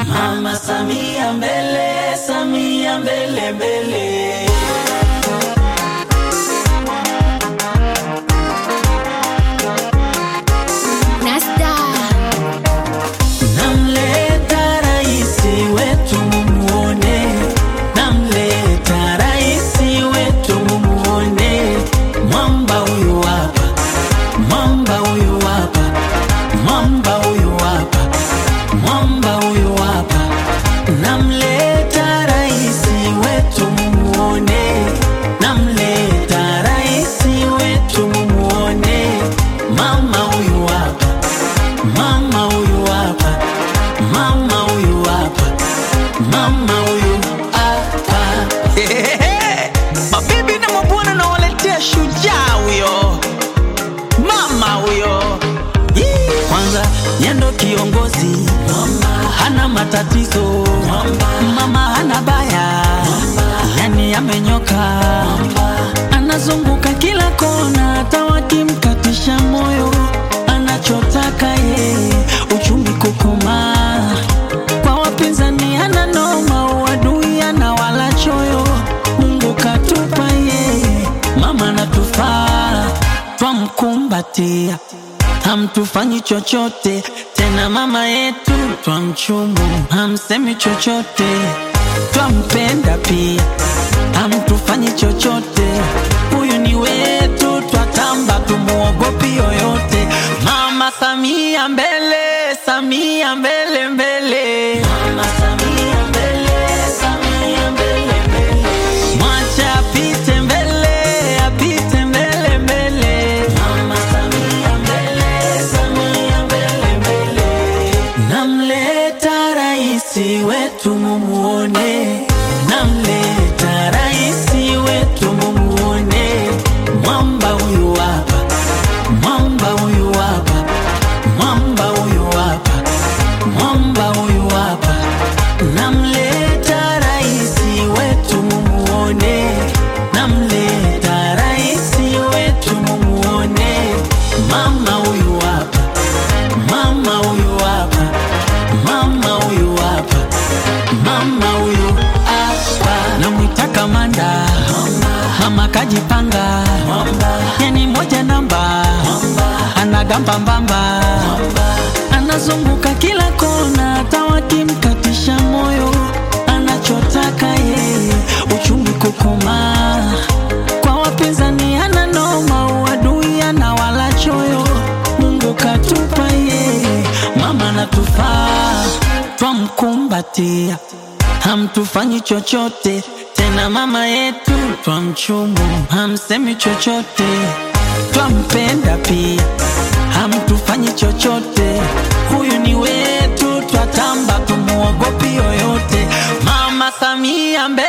Mama Samia mbele, Samia mbele mbele. Nasta Namleta raisi wetu mumuone, namleta raisi wetu mumuone. Mwamba huyu hapa, mwamba huyu hapa, mwamba huyu hapa, mwamba huyu hapa. Namleta raisi wetu mumuone, namleta raisi wetu mumuone. Mama huyu hapa Mama huyu hapa, mama huyu hapa, mama huyu hapa. Mabibi na mabwana nawaletea shujaa huyo, mama huyo. Yee. Kwanza yendo kiongozi, hana matatizo, mama hana baya, yani amenyoka, anazunguka kila kona, hata wakimkatisha moyo, anachotaka yeye uchumi kukomaa. Kwa wapinzani hana noma, uadui ana wala choyo, Mungu katupa yeye, mama natufaa, twamkumbatia hamtufanyi chochote tena, mama yetu twamchumu, hamsemi chochote, twampenda pia, hamtufanyi chochote, huyu ni wetu, twatamba, tumuogopi yoyote. Mama Samia mbele, Samia mbele mbele, Mama Samia mbele, Samia mbele mbele, mwacha apite mbele, apite mbele mbele, Mama Samia mbele, Samia mbele mbele. Namleta raisi wetu mumuone, namleta raisi wetu mumuone, mwamba huyu hapa, mwamba huyu hapa, mwamba huyu hapa, mwamba huyu hapa. Namleta raisi wetu mumuone, namleta raisi wetu mumuone, mama huyu hapa, mama huyu hapa, mama huyu hapa, mama huyu hapa. Namwita kamanda, mama kajipanga, yani moja namba, anagamba mbamba, anazunguka kila kona, hata wakimkatisha moyo, anachotaka yeye uchumi kukomaa. Kwa wapinzani hana noma, uadui ana wala choyo, Mungu katupa yeye, mama natufaa, twamkumbatia, hamtufanyi chochote tena, mama yetu twamchumu, hamsemi chochote, twampenda pia, hamtufanyi chochote, huyu ni wetu, twatamba, tumuogopi yoyote, mama Samia mbele